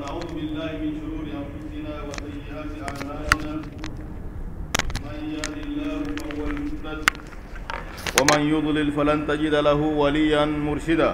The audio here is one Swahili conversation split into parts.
ونعوذ بالله من شرور أنفسنا وسيئات أعمالنا من يهد الله فهو المهتد ومن يضلل فلن تجد له وليا مرشدا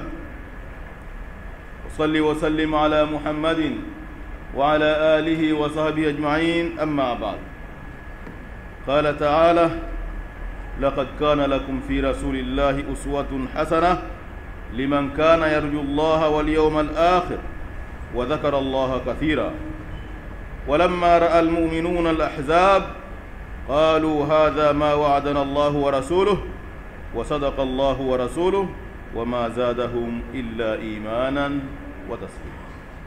وصل وسلم على محمد وعلى آله وصحبه أجمعين أما بعد قال تعالى لقد كان لكم في رسول الله أسوة حسنة لمن كان يرجو الله واليوم الآخر وذكر الله كثيرا ولما رأى المؤمنون الأحزاب قالوا هذا ما وعدنا الله ورسوله وصدق الله ورسوله وما زادهم إلا إيمانا وتسليما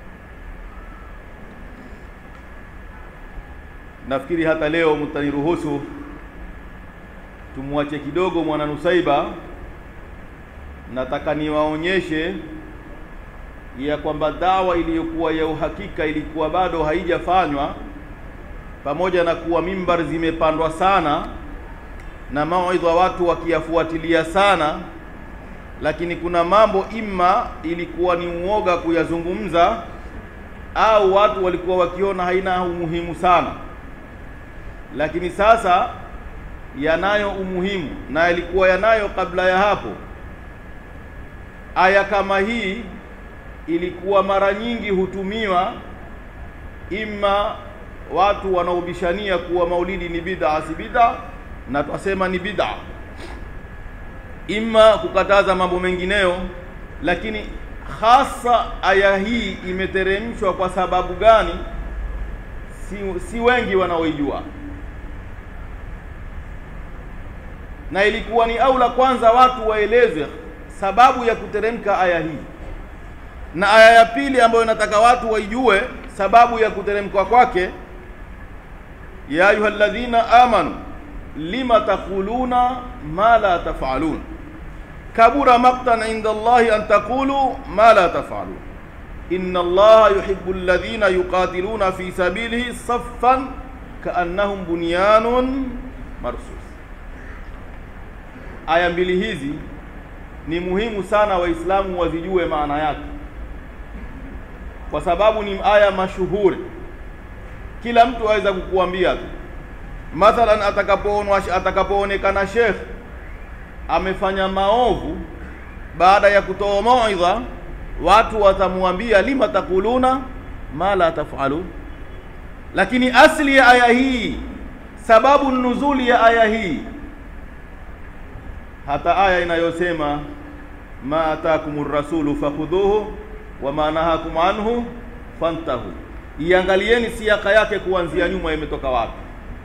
nafikiri hata leo mtaniruhusu tumwache kidogo mwana Nusaiba. Nataka niwaonyeshe ya kwamba dawa iliyokuwa ya uhakika ilikuwa bado haijafanywa, pamoja na kuwa mimbar zimepandwa sana na mawaidha watu wakiyafuatilia sana, lakini kuna mambo imma ilikuwa ni uoga kuyazungumza, au watu walikuwa wakiona haina umuhimu sana lakini sasa yanayo umuhimu na yalikuwa yanayo kabla ya hapo. Aya kama hii ilikuwa mara nyingi hutumiwa imma watu wanaobishania kuwa maulidi ni bid'a si bid'a, na twasema ni bid'a, imma kukataza mambo mengineyo, lakini hasa aya hii imeteremshwa kwa sababu gani? Si, si wengi wanaoijua na ilikuwa ni aula kwanza watu waeleze sababu ya kuteremka aya hii, na aya ya pili ambayo nataka watu waijue sababu ya kuteremka kwake, ya ayuha alladhina amanu lima taquluna ma la tafalun kabura maqtan inda Allahi an taqulu ma la tafalun inna Allaha yuhibbu alladhina yuqatiluna fi sabilihi saffan kaannahum bunyanun marsus. Aya mbili hizi ni muhimu sana Waislamu wazijue maana yake, kwa sababu ni aya mashuhuri. Kila mtu aweza kukuambia tu, mathalan, atakapoonwa atakapoonekana shekh amefanya maovu, baada ya kutoa mauidha, watu watamwambia lima takuluna ma la tafalun. Lakini asli ya aya hii, sababu nuzuli ya aya hii hata aya inayosema ma atakumur rasulu fakhudhuhu wa ma nahakum anhu fantahu, iangalieni siaka yake kuanzia nyuma imetoka wapi.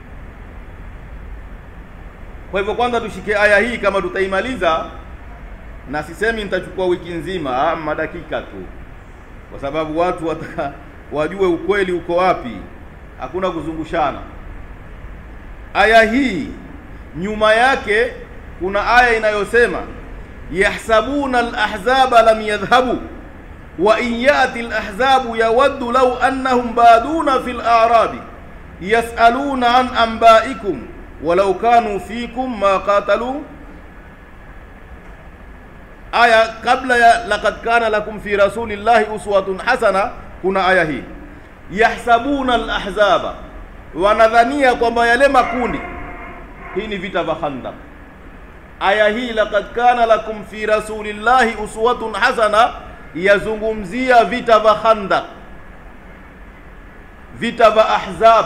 Kwa hivyo kwanza tushike aya hii kama tutaimaliza, na sisemi nitachukua wiki nzima, ama dakika tu, kwa sababu watu wataka wajue ukweli uko wapi. Hakuna kuzungushana. Aya hii nyuma yake kuna aya inayosema yahsabuna alahzaba lam yadhhabu wa in yati alahzabu yawaddu law annahum baduna fil a'rabi yasaluna an anba'ikum walau kanu fikum ma qatalu. Aya kabla ya laqad kana lakum fi rasulillahi uswatun hasana, kuna aya hii yahsabuna alahzaba, wanadhania kwamba yale makundi, hii ni vita vya Khandaq aya hii laqad kana lakum fi rasulillahi uswatun hasana yazungumzia vita vya Khandaq, vita vya Ahzab.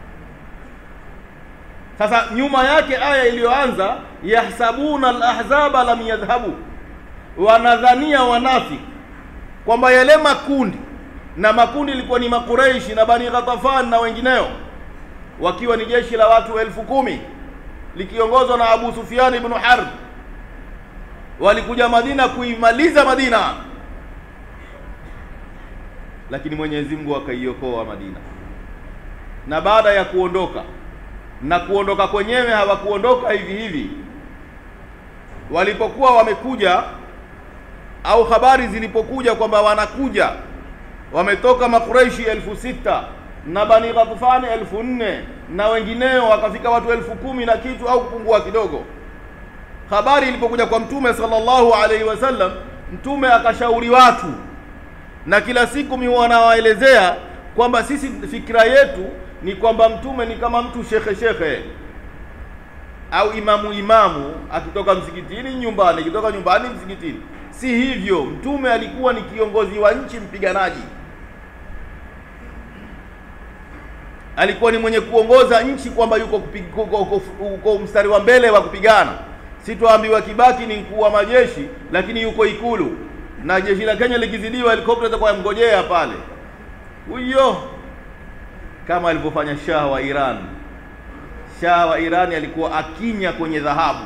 Sasa nyuma yake aya iliyoanza yahsabuna alahzaba lam yadhhabu, wanadhania wanafiki kwamba yale makundi na makundi ilikuwa ni Makureishi na Bani Ghatafan na wengineo, wakiwa ni jeshi la watu elfu kumi likiongozwa na Abu Sufyan ibn Harb walikuja Madina kuimaliza Madina, lakini Mwenyezi Mungu akaiokoa Madina. Na baada ya kuondoka na kuondoka kwenyewe, hawakuondoka hivi hivi. Walipokuwa wamekuja au habari zilipokuja kwamba wanakuja, wametoka Makureishi elfu sita na Bani Ghatfani elfu nne na wengineo wakafika watu elfu kumi na kitu au kupungua kidogo. Habari ilipokuja kwa Mtume sallallahu alaihi wasallam, Mtume akashauri watu na kila siku mi wanawaelezea kwamba sisi fikira yetu ni kwamba mtume ni kama mtu shekhe shekhe au imamu imamu akitoka msikitini nyumbani akitoka nyumbani msikitini si hivyo mtume alikuwa ni kiongozi wa nchi mpiganaji alikuwa ni mwenye kuongoza nchi kwamba yuko, kupi- uko, uko, uko mstari wa mbele wa kupigana sitoambiwa kibaki ni mkuu wa majeshi lakini yuko ikulu na jeshi la kenya likizidiwa helikopta itakuwa yamngojea pale huyo kama alivyofanya shah wa iran shah wa irani alikuwa akinya kwenye dhahabu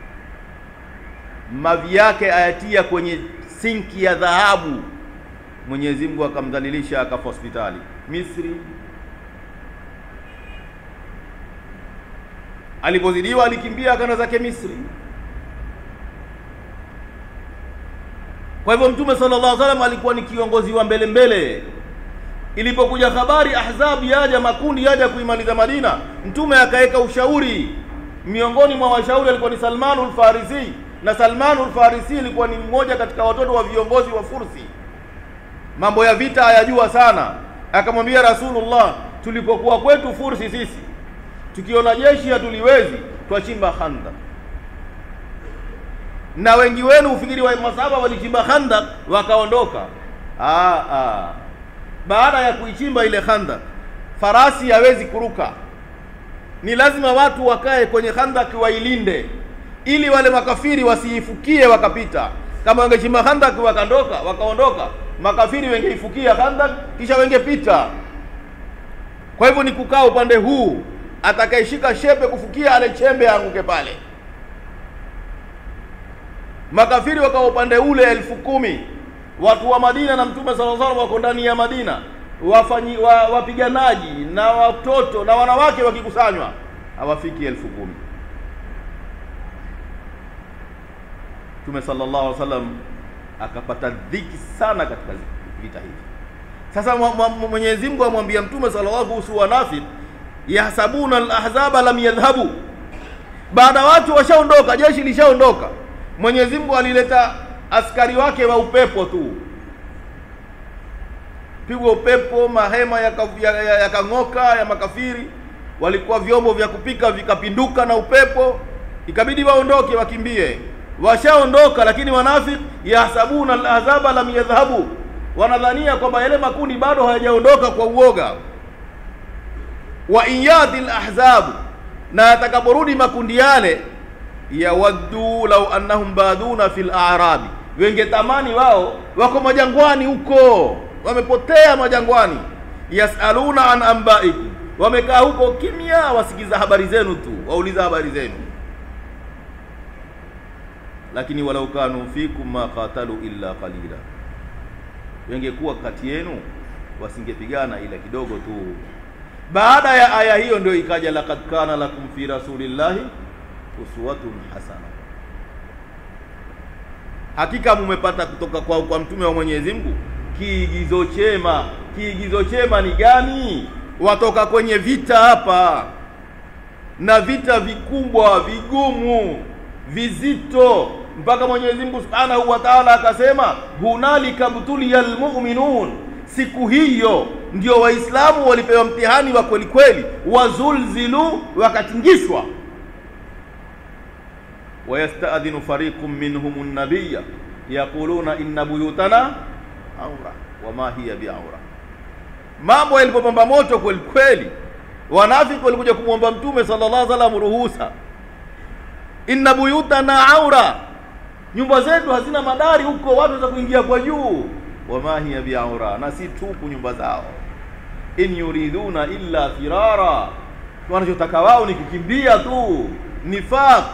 mavi yake ayatia kwenye sinki ya dhahabu mwenyezi mungu akamdhalilisha akafa hospitali misri alipozidiwa alikimbia akaenda zake misri kwa hivyo mtume sallallahu alaihi wasallam alikuwa ni kiongozi wa mbele mbele ilipokuja habari ahzab yaja makundi yaja kuimaliza madina mtume akaweka ushauri miongoni mwa washauri alikuwa ni salmanul farisi na salmanul farisi ilikuwa ni mmoja katika watoto wa viongozi wa fursi mambo ya vita hayajua sana akamwambia rasulullah tulipokuwa kwetu fursi sisi tukiona jeshi hatuliwezi twachimba khanda na wengi wenu ufikiri wa masahaba walichimba khandak wakaondoka ah, ah. baada ya kuichimba ile khandak farasi hawezi kuruka ni lazima watu wakae kwenye khandak wailinde ili wale makafiri wasiifukie wakapita kama wangechimba khandak wakandoka wakaondoka makafiri wengeifukia khandak kisha wengepita kwa hivyo ni kukaa upande huu atakayeshika shepe kufukia ale chembe aanguke pale makafiri wakawa upande ule elfu kumi watu wa madina na mtume sala salam wako ndani ya madina wafanyi wa, wapiganaji na watoto na wanawake wakikusanywa hawafiki elfu kumi mtume sallallahu alaihi wasallam akapata dhiki sana katika vita hivi sasa mwa- mwa- mwenyezi mungu amwambia mtume sallallahu kuhusu wanafik yahsabuna alahzaba lam yadhhabu baada watu washaondoka jeshi lishaondoka mwenyezi mungu alileta askari wake wa upepo tu pigwa upepo mahema yakang'oka ya, ya, yakang'oka, ya makafiri walikuwa vyombo vya kupika vikapinduka na upepo ikabidi waondoke wakimbie washaondoka lakini wanafik yahsabuna alahzaba lam yadhhabu wanadhania kwamba yale makundi bado hayajaondoka kwa uoga wa in yati lahzabu na atakaporudi makundi yale yawaddu lau annahum baduna fil a'rabi wengetamani wao wako majangwani huko wamepotea majangwani yasaluna an ambaikum wamekaa huko kimya wasikiza habari zenu tu wauliza habari zenu lakini walau kanu fikum ma qatalu illa qalila wengekuwa kati yenu wasingepigana ila kidogo tu baada ya aya hiyo ndio ikaja laqad kana lakum fi rasulillahi uswatun hasana hakika mumepata kutoka kwa, kwa mtume wa Mwenyezi Mungu kiigizo chema kiigizo chema ni gani watoka kwenye vita hapa na vita vikubwa vigumu vizito mpaka Mwenyezi Mungu Subhanahu wa Ta'ala akasema hunalika butuliyal mu'minun siku hiyo ndio waislamu walipewa mtihani wa kweli kweli wazulzilu wakatingishwa ويستأذن فريق منهم النبي يقولون إن بيوتنا عورة وما هي بعورة mambo yalipopamba moto kweli kweli wanafiki walikuja kumwomba mtume sallallahu alaihi wasallam ruhusa inna buyutana aura nyumba zetu hazina madari huko watu waweza kuingia kwa juu wama hiya biaura na si tupu nyumba zao in yuriduna illa firara wanachotaka wao ni kukimbia tu nifaq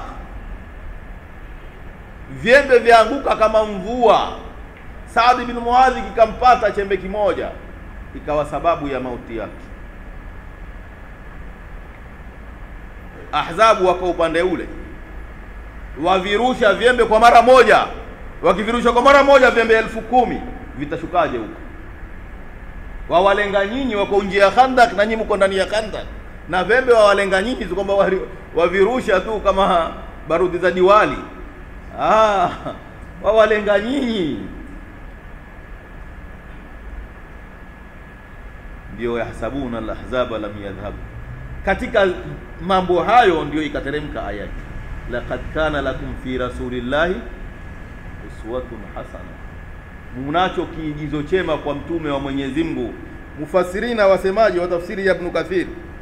vyembe vyaanguka kama mvua Saad bin Muadhi kikampata chembe kimoja ikawa sababu ya mauti yake Ahzabu wako upande ule wavirusha vyembe kwa mara moja wakivirusha kwa mara moja vyembe elfu kumi vitashukaje huko wawalenga nyinyi wako nje ya khandak na nyinyi mko ndani ya khandak na vyembe wawalenga nyinyi si kwamba wari- wavirusha tu kama barudi za diwali ah, wawalenga nyinyi ndio yahsabuna alahzaba lam yadhhabu. Katika mambo hayo ndio ikateremka aya hii, laqad kana lakum fi rasulillahi uswatun hasana, munacho kiigizo chema kwa mtume wa Mwenyezi Mungu. Mufassirina wasemaji wa tafsiri ya Ibn Kathir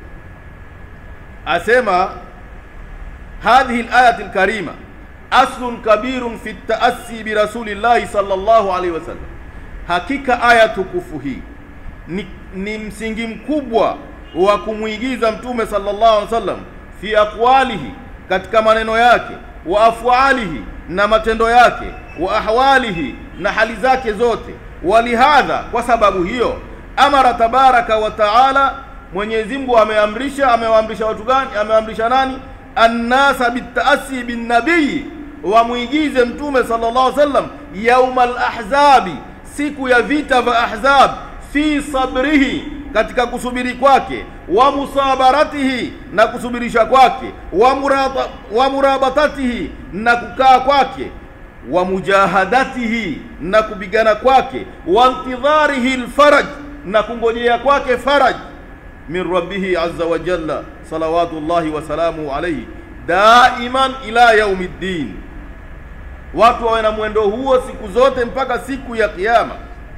asema hadhihi alayati alkarima aslun kabirun fi taassi bi rasulillahi sallallahu alaihi wasallam, hakika aya tukufu hii ni, ni msingi mkubwa wa kumwigiza mtume sallallahu alaihi wasallam fi aqwalihi, katika maneno yake, wa afwalihi, na matendo yake, wa ahwalihi, na hali zake zote. Walihadha, kwa sababu hiyo, amara tabaraka wa taala, Mwenyezi Mungu ameamrisha. Amewaamrisha watu gani? Amewaamrisha nani? Annasa bitaasi binnabii, wamwigize mtume sallallahu alaihi wasallam yauma alahzabi, siku ya vita vya Ahzab, fi sabrihi katika kusubiri kwake, wa musabaratihi na kusubirisha kwake, wa, muraba, wa murabatatihi na kukaa kwake, wa mujahadatihi na kupigana kwake, wa intidharihi lfaraj na kungojea kwake faraj min rabbihi azza wa jalla salawatullahi wasalamuhu alaihi daiman ila yaumi ddin, watu wawe na mwendo huo siku zote mpaka siku ya Kiyama.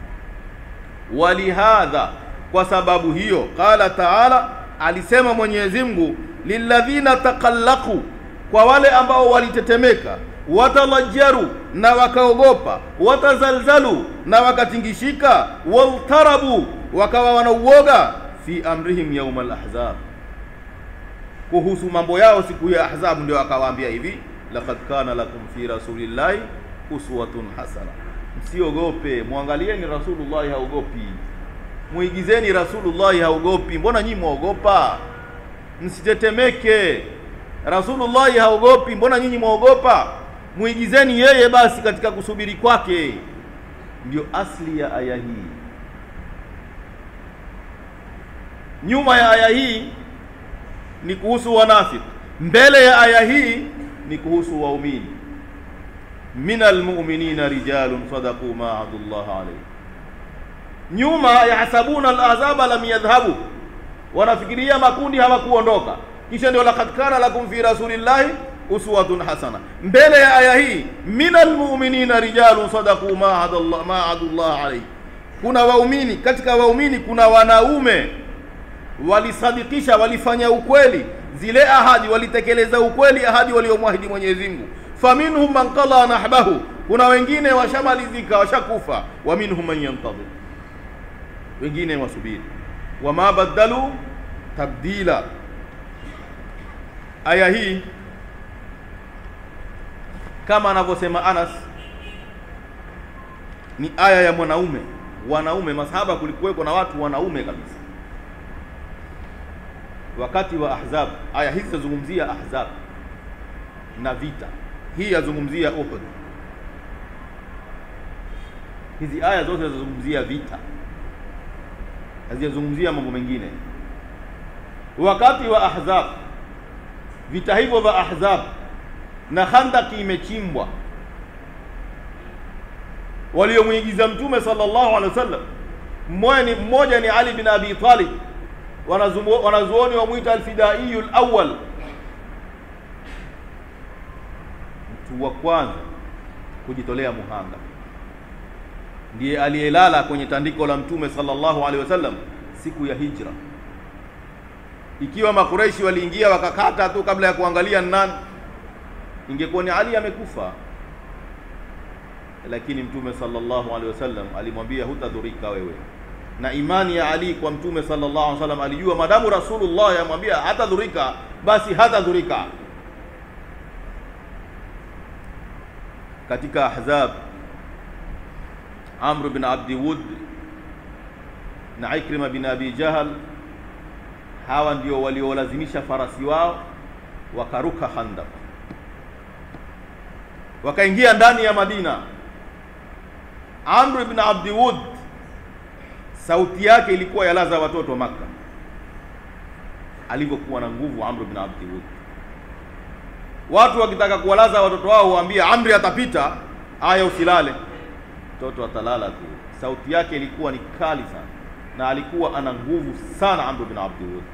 Walihadha, kwa sababu hiyo, qala taala, alisema Mwenyezi Mungu, lilladhina taqallaqu, kwa wale ambao walitetemeka, watalajaru, na wakaogopa, watazalzalu, na wakatingishika, waltarabu, wakawa wanauoga, fi amrihim yauma alahzab, kuhusu mambo yao siku ya Ahzab, ndio akawaambia hivi, laqad kana lakum fi rasulillahi uswatun hasana, msiogope, mwangalieni Rasulullahi haogopi muigizeni Rasulullahi haogopi. Mbona nyinyi mwaogopa? Msitetemeke, Rasulullahi haogopi. Mbona nyinyi mwaogopa? Muigizeni yeye basi katika kusubiri kwake. Ndio asli ya aya hii. Nyuma ya aya hii ni kuhusu wanafiki, mbele ya aya hii ni kuhusu waumini. minal mu'minina rijalun sadaqu ma ahadullah alayhi nyuma yahsabuna alahzaba lam yadhhabu, wanafikiria makundi hawakuondoka. Kisha ndio laqad kana lakum fi rasulillahi uswatun hasana. Mbele ya aya hii minal mu'minina rijalun sadaqu ma ahadallah ma ahadullah alayhi, kuna waumini katika waumini kuna wanaume walisadikisha, walifanya ukweli zile ahadi, walitekeleza ukweli ahadi waliomwahidi Mwenyezi Mungu. Faminhum man qala nahbahu, kuna wengine washamalizika, washakufa. Wa minhum man yantadhir wengine wasubiri. Wama badalu tabdila. Aya hii kama anavyosema Anas ni aya ya mwanaume. Wanaume masahaba, kulikuweko na watu wanaume kabisa wakati wa Ahzab. Aya hizi zazungumzia Ahzab na vita, hii yazungumzia Uhud. Hizi aya zote zazungumzia vita hazijazungumzia mambo mengine. Wakati wa Ahzab, vita hivyo vya Ahzab na Khandaki imechimbwa, waliomwigiza Mtume sallallahu alaihi wasallam mmoja ni, mmoja ni Ali bin Abi Talib, wanazuoni wamwita alfidaiyu alawwal, mtu wa kwanza kujitolea muhanga ndiye aliyelala kwenye tandiko la mtume sallallahu alaihi wasallam siku ya hijra. Ikiwa Makureishi waliingia wakakata tu kabla ya kuangalia nani, ingekuwa ni Ali amekufa, lakini mtume sallallahu alaihi wasallam alimwambia hutadhurika wewe. Na imani ya Ali kwa mtume sallallahu alaihi wasallam, alijua madamu Rasulullah amwambia hatadhurika, basi hatadhurika. Katika Ahzab Amr bin Abdi Wud na Ikrima bin Abi Jahal, hawa ndio waliolazimisha farasi wao wakaruka Khandaq, wakaingia ndani ya Madina. Amr bin Abdi Wud sauti yake ilikuwa yalaza watoto wa Makka, alivyokuwa na nguvu Amr bin Abdi Wud. Watu wakitaka kuwalaza watoto wao huambia Amri atapita, aya usilale mtoto atalala tu. Sauti yake ilikuwa ni kali sana. na alikuwa ana nguvu sana Amr bin Abdul Wud.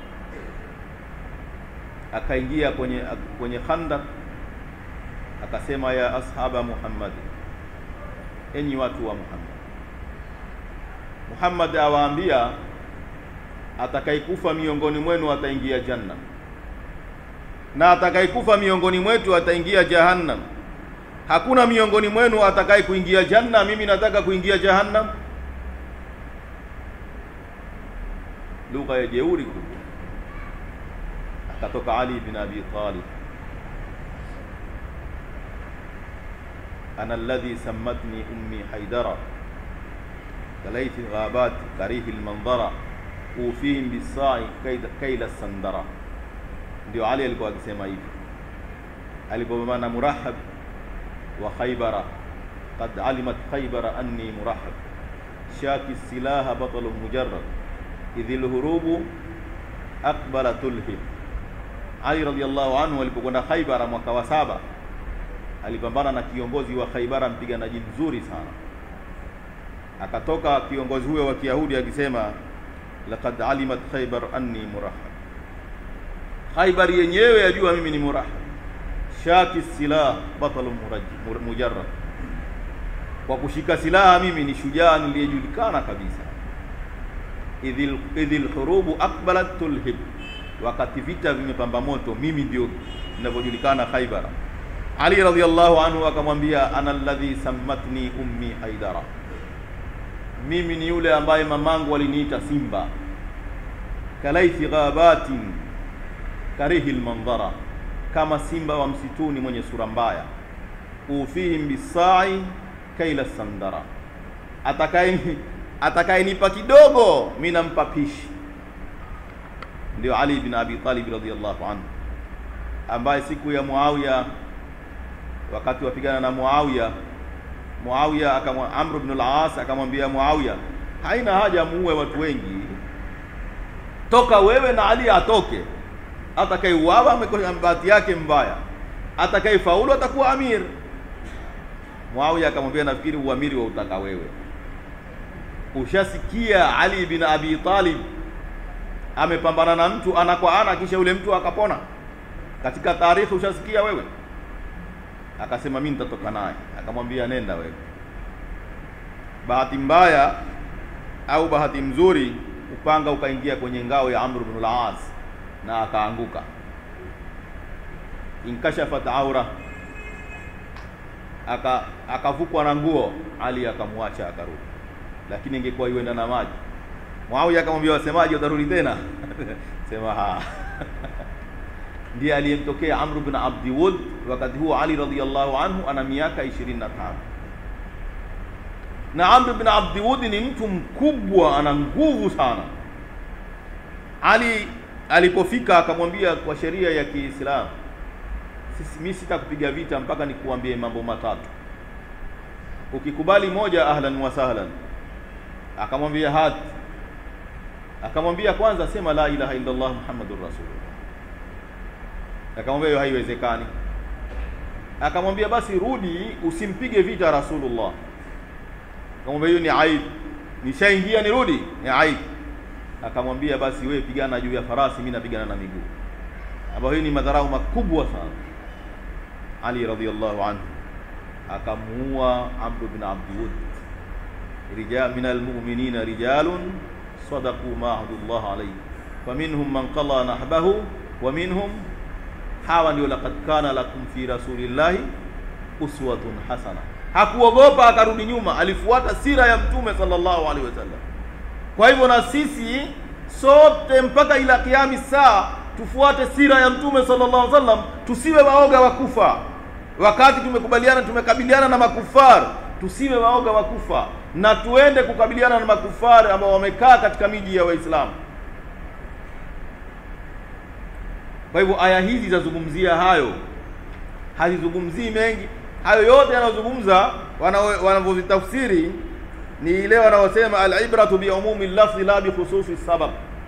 Akaingia kwenye kwenye Khandaq akasema, ya ashaba Muhammad, enyi watu wa Muhammad. Muhammad awaambia atakayekufa miongoni mwenu ataingia janna na atakayekufa miongoni mwetu ataingia jahannam. Hakuna miongoni mwenu atakaye kuingia janna, mimi nataka kuingia jahannam. Lugha ya jeuri kubwa. Akatoka Ali bin Abi Talib, ana alladhi sammatni ummi haidara kalaiti ghabat karihi lmandhara ufihim bisai kaila sandara ndio Ali alikuwa akisema hivi alipopambana Murahab wa Khaybara, qad alimat Khaybara anni murahab shaki silaha batalu mujarrad idhi lhurubu aqbala tulhib. Ali radhiallahu anhu alipokwenda Khaybara mwaka wa saba alipambana na kiongozi wa Khaybara, mpiganaji mzuri sana. Akatoka kiongozi huyo wa Kiyahudi akisema laqad alimat Khaybar anni murahab Khaibar yenyewe yajua mimi ni murahab shaki silah batalu mujarrad, kwa kushika silaha mimi ni shujaa niliyejulikana kabisa. idhil idhil hurubu aqbalat tulhib, wakati vita vimepamba moto mimi ndio ninavyojulikana Khaibar. Ali radhiallahu anhu akamwambia, ana alladhi sammatni ummi haidara, mimi ni yule ambaye mamangu aliniita simba. kalaithi ghabatin karihi lmandhara, kama simba wa msituni mwenye sura mbaya. ufihim bisai kaila sandara, atakaye atakayenipa kidogo mi nampa pishi. Ndio Ali bin Abi Talib radhiyallahu anhu, ambaye siku ya Muawiya, wakati wapigana na Muawiya, Muawiya akamwa Amr ibn al-As akamwambia Muawiya, haina haja muue watu wengi, toka wewe na Ali atoke atakayeuawa amekosa bahati yake mbaya, atakayefaulu atakuwa amir. Muawiya akamwambia, nafikiri uamiri wa utaka wewe. Ushasikia Ali bin Abi Talib amepambana na mtu ana kwa ana, kisha yule mtu akapona katika taarikhi? Ushasikia wewe? Akasema mimi nitatoka naye. Akamwambia nenda wewe. Bahati mbaya au bahati mzuri, upanga ukaingia kwenye ngao ya Amr ibn al-As na akaanguka. Inkashafat aura, aka akavukwa na nguo. Ali akamwacha akarudi, lakini ingekuwa iwenda na maji. Muawiya akamwambia wasemaji, utarudi tena? sema ha ndiye aliyemtokea Amr bin Abdi Wud. Wakati huo Ali radhiyallahu anhu ana miaka 25 na Amr bin Abdi Wud ni mtu mkubwa, ana nguvu sana. Ali alipofika akamwambia, kwa sheria ya Kiislamu sisi mimi sitakupiga vita mpaka nikuambie mambo matatu. Ukikubali moja, ahlan wa sahlan. Akamwambia hati, akamwambia kwanza, sema la ilaha illa Allah muhammadur rasulullah. Akamwambia hiyo haiwezekani. Akamwambia basi rudi, usimpige vita Rasulullah. Akamwambia hiyo ni aibu, nishaingia nirudi, ni aibu akamwambia basi wewe pigana juu ya farasi, mimi napigana na miguu, ambayo hii ni madharau makubwa sana. Ali radhiyallahu anhu akamuua Amr bin Abd Wud. Rijal min almu'minina rijalun sadaqu ma ahadullah alayhi faminhum man qala nahbahu wa minhum hawa ndio laqad kana lakum fi rasulillahi uswatun hasana. Hakuogopa akarudi nyuma, alifuata sira ya Mtume sallallahu alaihi wasallam. Kwa hivyo na sisi sote mpaka ila kiami saa tufuate sira ya Mtume sallallahu alaihi wasallam, tusiwe waoga wa kufa. Wakati tumekubaliana tumekabiliana na makufar, tusiwe waoga wa kufa na tuende kukabiliana na makufari ambao wamekaa katika miji ya Waislamu. Kwa hivyo aya hizi zazungumzia hayo, hazizungumzii mengi. Hayo yote yanayozungumza wanavyovitafsiri ni ile wanaosema alibratu biumumi lafzi la bikhususi sabab,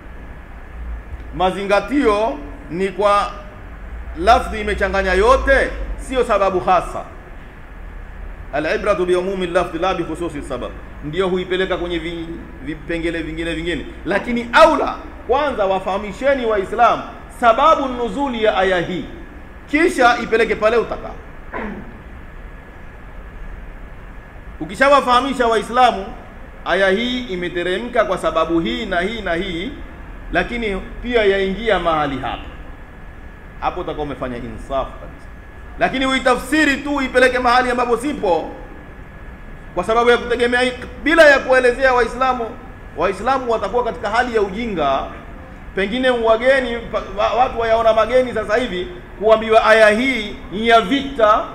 mazingatio ni kwa lafdhi imechanganya yote, sio sababu hasa. alibratu biumumi lafdhi la bikhususi sabab, ndio huipeleka kwenye vi- vipengele vingine vingine, lakini aula kwanza wafahamisheni Waislamu sababu nuzuli ya aya hii, kisha ipeleke pale utakao. Ukishawafahamisha Waislamu aya hii imeteremka kwa sababu hii na hii na hii, lakini pia yaingia mahali hapa, hapo utakuwa umefanya insafu kabisa. Lakini uitafsiri tu uipeleke mahali ambapo sipo, kwa sababu ya kutegemea hii, bila ya kuelezea Waislamu, Waislamu watakuwa katika hali ya ujinga. Pengine wageni pa- wa- watu wayaona mageni sasa hivi kuambiwa aya hii ni ya vita,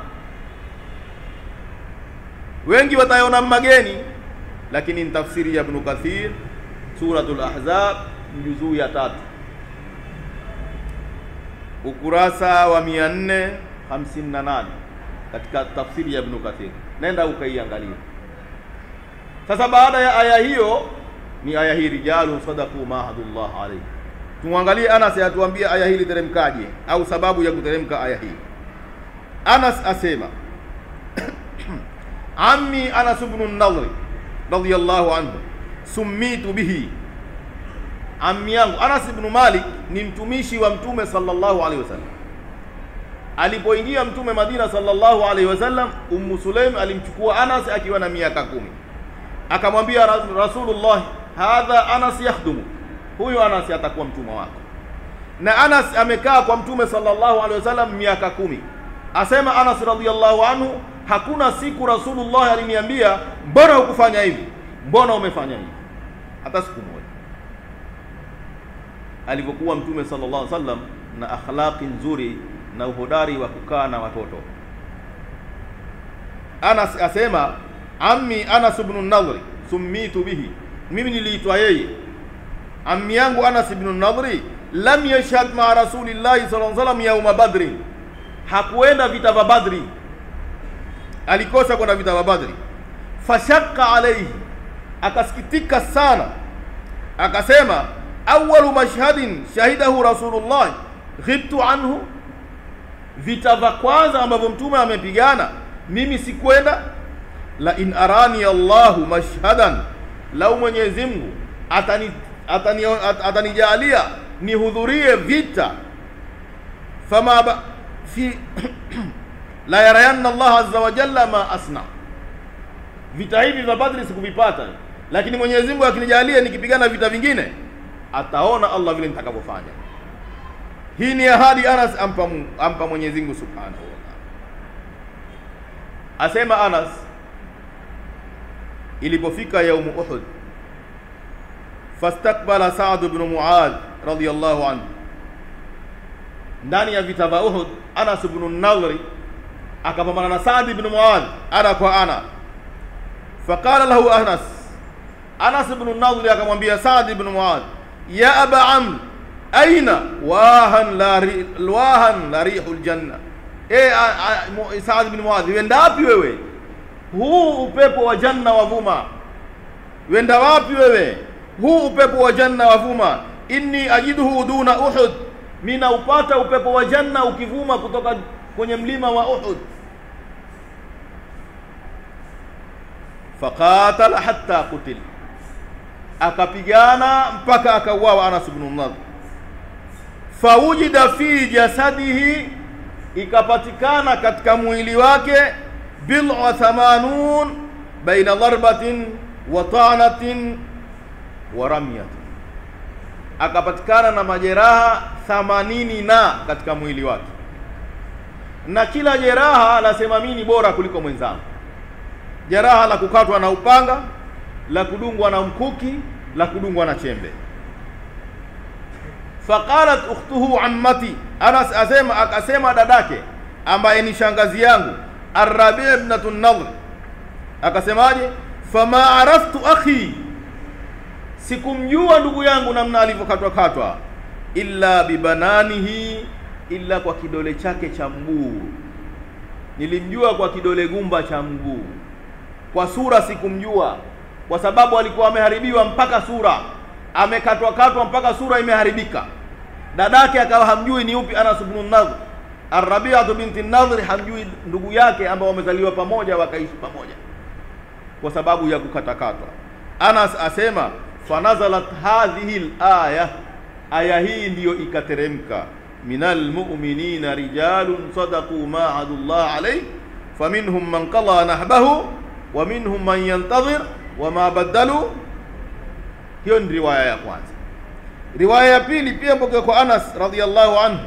wengi watayaona mageni, lakini ni tafsiri ya Ibn Kathir Suratul Ahzab juzuu ya tatu ukurasa wa 458 katika tafsiri ya Ibn Kathir, nenda ukaiangalia. Sasa baada ya aya hiyo ni aya hii rijalu sadaku ma ahadullah alayhi. Tumwangalie Anas atuambie aya hii literemkaje au sababu ya kuteremka aya hii. Anas asema ammi Anas ibn an-Nadr radiyallahu anhu summitu bihi, ammi yangu Anas ibn Malik ni mtumishi wa Mtume sallallahu alaihi wasallam. Alipoingia Mtume Madina sallallahu alaihi wasallam, Ummu Sulaim alimchukua Anas akiwa na miaka kumi, akamwambia Ra- Rasulullah, hadha Anas yakhdumu, huyu Anas atakuwa mtumwa wako. Na Anas amekaa kwa Mtume sallallahu alaihi wasallam miaka kumi. Asema Anas radhiyallahu anhu, hakuna siku Rasulullah aliniambia mbona hukufanya hivi, mbona umefanya hivi, hata siku moja. Alivyokuwa Mtume sallallahu alaihi wasallam na akhlaqi nzuri na uhodari wa kukaa na watoto. Anas asema ammi Anas ibn Nadhri summitu bihi, mimi niliitwa yeye. Ammi yangu Anas ibn Nadhri lam yashhad ma rasulillahi sallallahu alaihi wasallam yauma badri, hakuenda vita vya Badri, alikosa kwenda vita vya Badri. Fashakka alaihi, akasikitika sana, akasema awalu mashhadin shahidahu rasulullah ghibtu anhu, vita vya kwanza ambavyo mtume amepigana mimi sikwenda. La in arani Allahu mashhadan, lau Mwenyezi Mungu atani atani at- atanijalia nihudhurie vita fama ba, fi la yarayanna Allah azza wa jalla ma asna, vita hivi vya Badri sikuvipata, lakini Mwenyezi Mungu akinijalia nikipigana vita vingine ataona Allah vile nitakavyofanya. Hii ni ahadi Anas ampa, Mungu- ampa Mwenyezi Mungu subhanahu wa ta'ala. Asema Anas, ilipofika yaumu Uhud, fastakbala Saad ibn Muadh radhiyallahu anhu, ndani ya vita vya Uhud, Anas ibn Nadhri akapambana na Saad ibn Muadh ana kwa ana. Faqala lahu Anas, Anas ibn Nadhri akamwambia Saad ibn Muadh, ya aba Amr, aina wahan la ri, wahan la rihul janna Eh, a- a- Mu- Saad bin Muadh, wenda wapi wewe? Huu upepo wa janna wavuma. Wenda wapi wewe? Huu upepo wa janna wavuma. Inni ajiduhu duna Uhud, mina upata upepo wa janna ukivuma kutoka kwenye mlima wa Uhud. Faqatala hatta qutil, akapigana mpaka akauawa Anas ibn Nadhr. Fawujida fi jasadihi ikapatikana katika mwili wake bid'a thamanun baina dharbatin wa ta'natin wa ramyatin, akapatikana na majeraha thamanini na katika mwili wake, na kila jeraha lasema mimi ni bora kuliko mwenzangu. Jeraha la kukatwa na upanga, la kudungwa na mkuki, la kudungwa na chembe. Faqalat ukhtuhu ammati, Anas asema akasema dadake ambaye ni shangazi yangu Arrabi ibnatu Nadhr akasemaje? Fama araftu akhi, sikumjua ndugu yangu namna alivyokatwa katwa, illa bibananihi, illa kwa kidole chake cha mguu. Nilimjua kwa kidole gumba cha mguu, kwa sura sikumjua, kwa sababu alikuwa ameharibiwa mpaka sura, amekatwa katwa mpaka sura imeharibika. Dadake akawa hamjui ni upi Anas ibn Nadhr, Arabiatu binti Nadhri hamjui ndugu yake ambao wamezaliwa pamoja wakaishi pamoja kwa sababu ya kukatakatwa. Anas asema fanazalat hadhihi alaya, aya hii ndiyo ikateremka, minal mu'minina rijalun sadaqu ma ahadullah alayhi faminhum man qada nahbahu wa minhum man yantadhir wa ma badalu. Hiyo ni riwaya ya kwanza. Riwaya ya pili pia mpokea kwa Anas radhiyallahu anhu,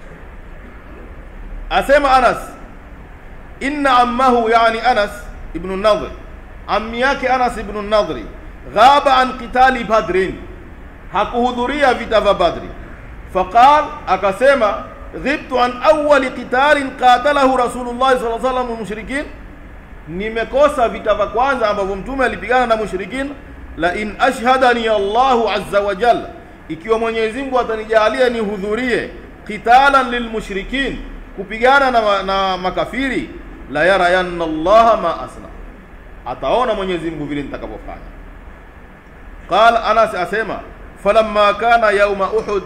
asema Anas, inna ammahu, yani Anas ibn Nadhr, ammi yake Anas ibn Nadhri, ghaba an qitali Badrin, hakuhudhuria vita vya Badri. Faqal, akasema ghibtu an awwali qitalin qatalahu Rasulullah sallallahu alaihi wasallam mushrikin, nimekosa vita vya kwanza ambavyo mtume alipigana na mushrikin. La in ashhadani Allahu azza wa jalla ikiwa Mwenyezi Mungu atanijalia nihudhurie qitalan lilmushrikin, kupigana na, na makafiri, la yarayanna Allaha ma asna, ataona Mwenyezi Mungu vile nitakavyofanya. Qala Anas asema falamma kana yauma Uhud,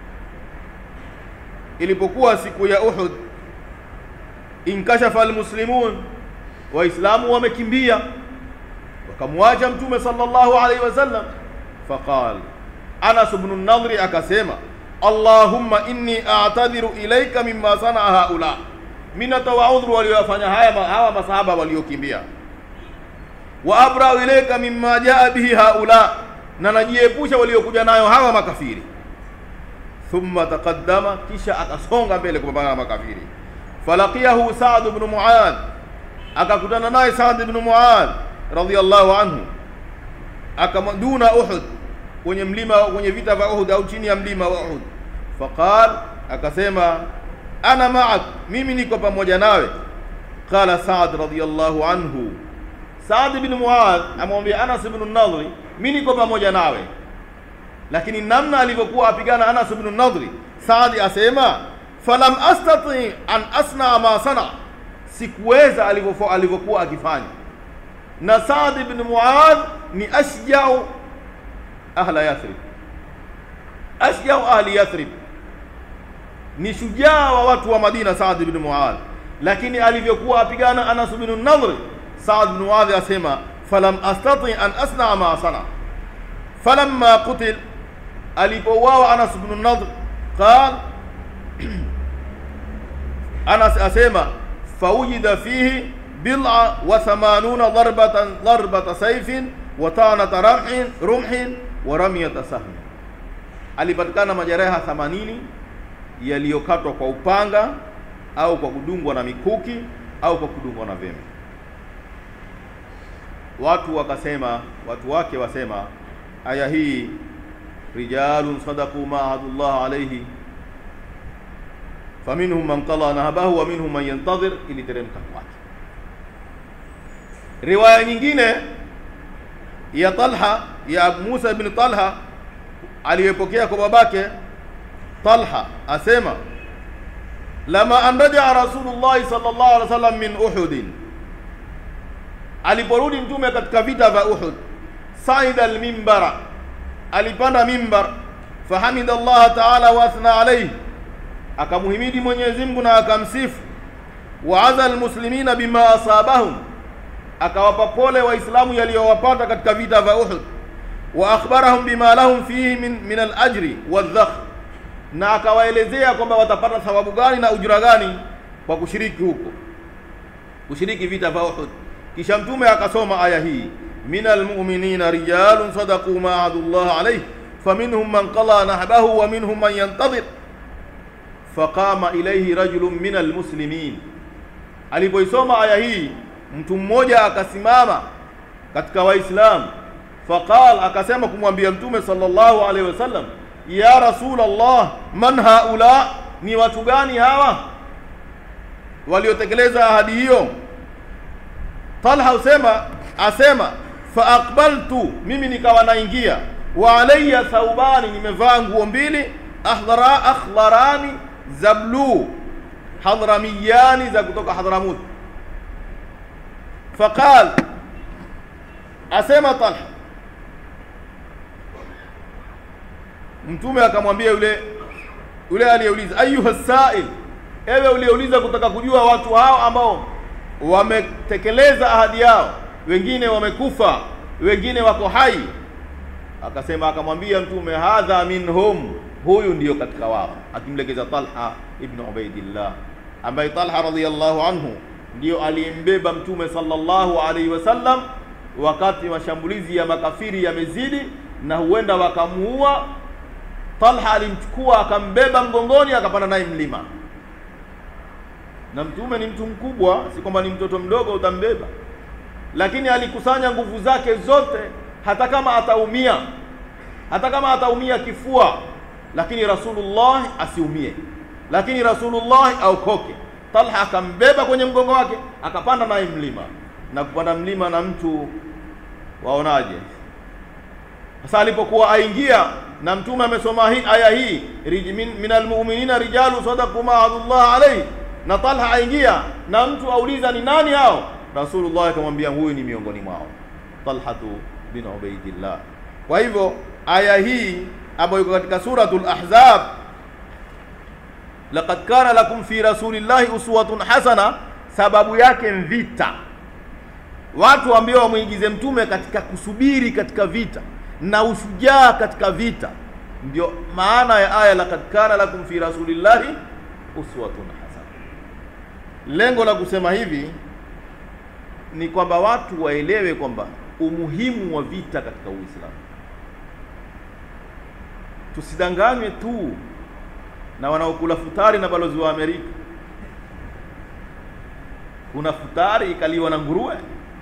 ilipokuwa siku ya Uhud, inkashafa almuslimun, Waislamu wamekimbia wakamwacha Mtume sallallahu alaihi wasallam, faqala Anas ibn Nadhri akasema, Allahumma inni a'tadhiru ilaika mimma sanaa haula, mimi natoa udhuru waliofanya haya hawa masahaba waliokimbia. Wa abra'u ilaika mimma jaa bihi haula, na najiepusha waliokuja nayo hawa makafiri. Thumma taqaddama, kisha akasonga mbele kupambana na makafiri. Falaqiyahu Sa'd ibn Mu'adh, akakutana naye Sa'd ibn Mu'adh radhiyallahu anhu, akamduna Uhud kwenye mlima kwenye vita vya Uhud au chini ya mlima wa Uhud. Faqal, akasema ana ma'ak, mimi niko pamoja nawe. Qala Sa'd radhiyallahu anhu, Sa'd bin Mu'adh amwambia Anas ibn Nadhri, mimi niko pamoja nawe. Lakini namna alivyokuwa apigana Anas ibn Nadhri, Sa'd asema falam astati an asna ma sana, sikuweza alivyokuwa akifanya. Na Sa'd ibn Mu'adh ni ashjau ahla Yathrib, ashjau ahli Yathrib, ni shujaa wa watu wa Madina, Saad ibn Muadh. Lakini alivyokuwa apigana Anas ibn Nadhr, Saad ibn Muadh asema falam astati an asna ma sana, falamma qutil, alipouawa Anas ibn Nadhr, qal Anas asema faujida fihi bid'a wa thamanuna darbatan darbata sayfin wa tanata ramhin rumhin wa ramyata sahmi, alipatikana majeraha 80 yaliyokatwa kwa upanga au kwa kudungwa na mikuki au kwa kudungwa na vembe. Watu wakasema, watu wake wasema, aya hii rijalun sadaqu ma ahadullah alayhi faminhum man qala nahabahu wa minhum man yantadhir, iliteremka kwake. Riwaya nyingine ya Talha ya Abu Musa ibn Talha aliyepokea kwa babake Talha asema lama an rajaa Rasulullah sallallahu alaihi wasallam min Uhud, aliporudi mtume katika vita vya Uhud, saida almimbara, alipanda mimbar, fahamida Allah taala wa athna alayhi, akamuhimidi Mwenyezi Mungu na akamsifu, wa aza almuslimina bima asabahum akawapa pole Waislamu yaliyowapata katika vita vya Uhud, wa akhbarahum bima lahum fihi min, min alajri wadhakh, na akawaelezea kwamba watapata thawabu gani na ujira gani kwa kushiriki huko, kushiriki vita vya Uhud. Kisha mtume akasoma aya hii, min almu'minina rijalun sadaqu ma ahadullah alayhi faminhum man qala nahbahu wa minhum man yantadhir faqama ilayhi rajulun min almuslimin. Alipoisoma aya hii mtu mmoja akasimama katika Waislamu, faqal, akasema kumwambia Mtume sallallahu alaihi wasallam, ya Rasulullah, man haula, ni watu gani hawa waliotekeleza ahadi hiyo? Talha usema asema fa aqbaltu, mimi nikawa naingia, wa alayya thawbani, nimevaa nguo mbili, ahdara akhlarani za bluu, hadramiyani za kutoka Hadramut faqal asema Talha, mtume akamwambia yule yule aliyeuliza, ayuha sail, ewe uliouliza kutaka kujua watu hao ambao wametekeleza ahadi yao wengine wamekufa wengine wako hai akasema akamwambia mtume hadha minhum huyu ndiyo katika wao akimlegeza talha ibn ubaidillah ambaye talha radhiyallahu anhu ndiyo alimbeba mtume sallallahu alaihi wasallam wakati mashambulizi ya makafiri yamezidi na huenda wakamuua talha alimchukua akambeba mgongoni akapanda naye mlima na mtume ni mtu mkubwa si kwamba ni mtoto mdogo utambeba lakini alikusanya nguvu zake zote hata kama ataumia hata kama ataumia kifua lakini rasulullah asiumie lakini rasulullah aokoke talha akambeba kwenye mgongo wake akapanda naye mlima na kupanda mlima na mtu waonaje sasa alipokuwa aingia na mtume amesoma hii aya hii min, min almu'minina rijalu sadaqu ma ahadullah alayhi na talha aingia na mtu auliza ni nani hao rasulullah akamwambia huyu ni miongoni mwao talhatu bin ubaidillah kwa hivyo aya hii ambayo iko katika suratul ahzab laqad kana lakum fi rasulillahi uswatun hasana sababu yake vita watu ambao wamwingize mtume katika kusubiri katika vita na ushujaa katika vita ndio maana ya aya laqad kana lakum fi rasulillahi uswatun hasana lengo la kusema hivi ni kwamba watu waelewe kwamba umuhimu wa vita katika Uislamu. Tusidanganywe tu na wanaokula futari na balozi wa Amerika. Kuna futari ikaliwa na nguruwe.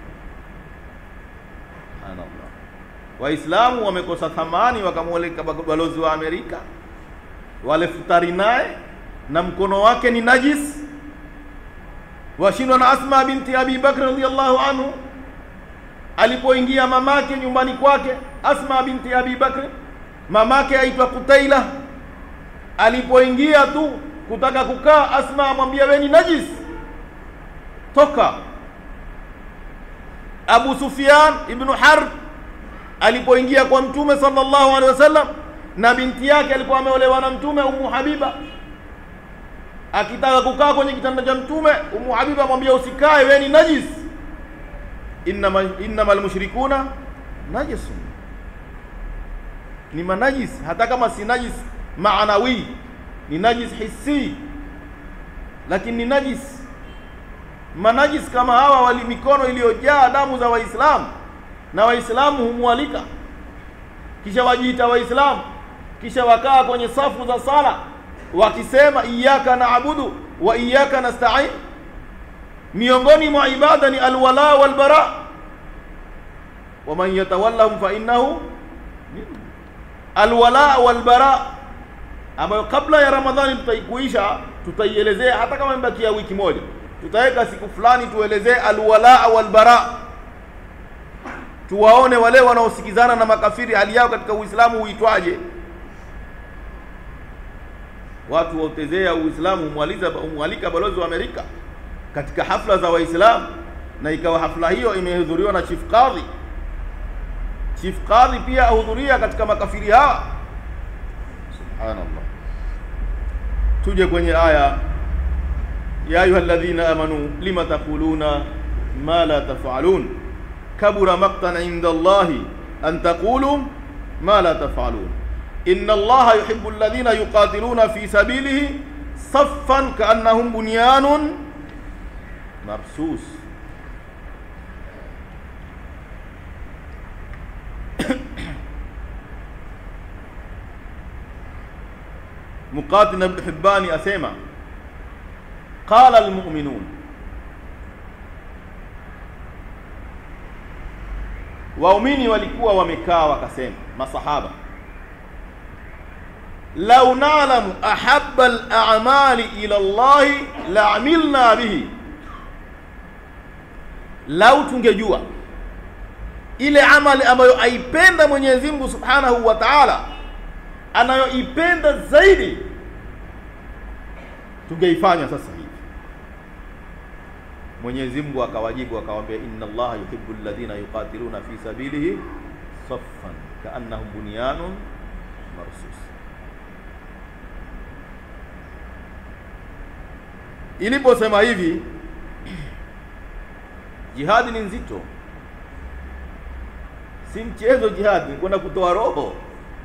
Subhanallah. Waislamu wamekosa thamani wakamweleka balozi wa Amerika, wale futari naye na mkono wake ni najis washindwa na Asma binti Abi Bakr radhiyallahu anhu alipoingia mamake nyumbani kwake Asma binti Abi Bakr mamake aitwa Kutaila alipoingia tu kutaka kukaa Asma amwambia wewe ni najis toka Abu Sufyan ibn Harb alipoingia kwa mtume sallallahu alaihi wasallam na binti yake alikuwa ameolewa na mtume Ummu Habiba akitaka kukaa kwenye kitanda cha mtume Ummu Habiba amwambia usikae wewe ni najis innama innamal mushrikuna najisun ni manajis hata kama si najis maanawi ni najis hissi lakini ni najis manajis kama hawa wali mikono iliyojaa damu za waislamu na waislamu humwalika kisha wajiita waislamu kisha wakaa kwenye safu za sala wakisema iyyaka naabudu wa iyyaka nasta'in miongoni mwa ibada ni alwala walbara waman yatawallahum fa innahu alwala walbara ambayo kabla ya ramadhani tutaikuisha tutaielezea hata kama imebakia wiki moja tutaweka siku fulani tuelezee alwala walbara tuwaone wale wanaosikizana na makafiri hali yao katika uislamu huitwaje watu wautezea uislamu humwaliza humwalika balozi wa amerika katika hafla za waislamu na ikawa hafla hiyo imehudhuriwa na chief kadhi chief kadhi pia ahudhuria katika makafiri hawa subhanallah tuje kwenye aya ya ayuha alladhina amanu lima taquluna ma la tafalun kabura maqtan inda allahi an taqulu ma la tafalun إن الله يحب الذين يقاتلون في سبيله صفا كأنهم بنيان مرصوص مقاتل بن حبان أسيما قال المؤمنون waumini walikuwa wamekaa wakasema masahaba lau nalamu ahabba al-a'mali ila Allah la'amilna bihi, lau tungejua ile amali ambayo aipenda Mwenyezi Mungu Subhanahu wa Ta'ala, anayoipenda zaidi, tungeifanya sasa hivi. Mwenyezi Mungu akawajibu akawaambia, inna Allaha yuhibbu alladhina yuqatiluna fi sabilihi saffan ka'annahum bunyanun marsus iliposema hivi jihadi ni nzito si mchezo jihadi ni kwenda kutoa roho